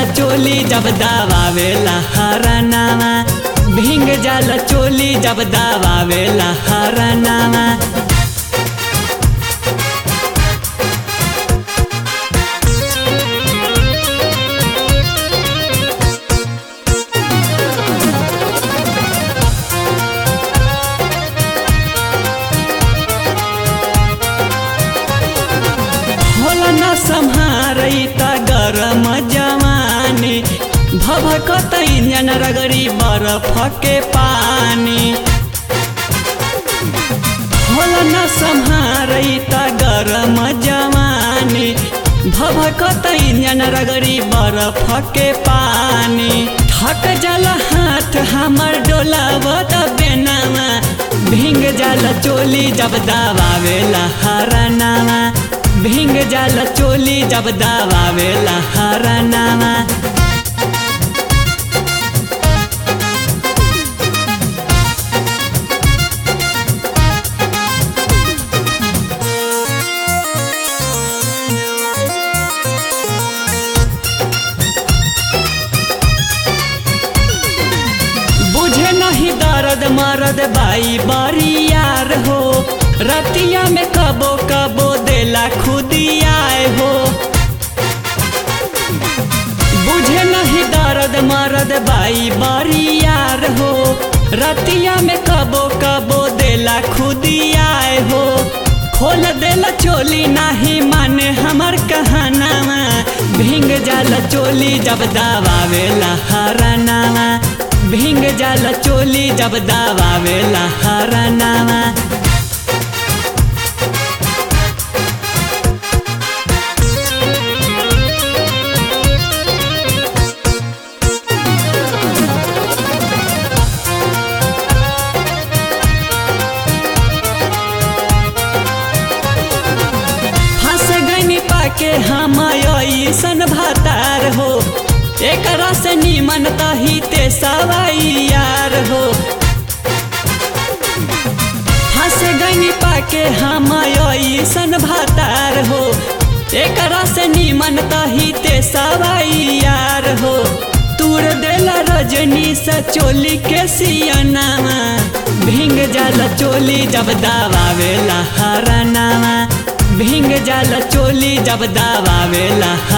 जाला चोली जब दावावेला हरनामा भींग जाला चोली जब दावावेला हरनामा होला न सम्हारै त गरम जवानी भभकतै न्यान रगरी बरफके पानी होला न सम्हारै त गरम जवानी भभकतै न्यान रगरी बरफके पानी थक जल हाथ हमर डोलावत बेनामा भिंग जल चोली जब दावावेला हरनामा भिंग जल चोली जब दावावेला हरनामा बुझे नहीं दर्द मरद बाई बारी यार हो रतिया में कबो कबो देला खुदियाए हो बुझे नहीं दर्द मरद बाई बारी यार हो रतिया में कबो कबो देला खुदियाए हो खोल देला चोली नाही माने हमर कहानामा भिंग जाला चोली जब दावावेला हरनामा भिंग जाला चोली जब दावावेला हरनामा फंस गनी पाके हम ऐसन भातार हो एकरा से निमन तही ते सवाई यार हो फंस गनी पाके हम ऐसन भातार हो एकरा से निमन तही ते सवाई यार हो तूर देला रजनी सा चोली के सियनामा भिंग जाला चोली जब दावावेला हरनामा भिंग जाला चोली जब दावावेला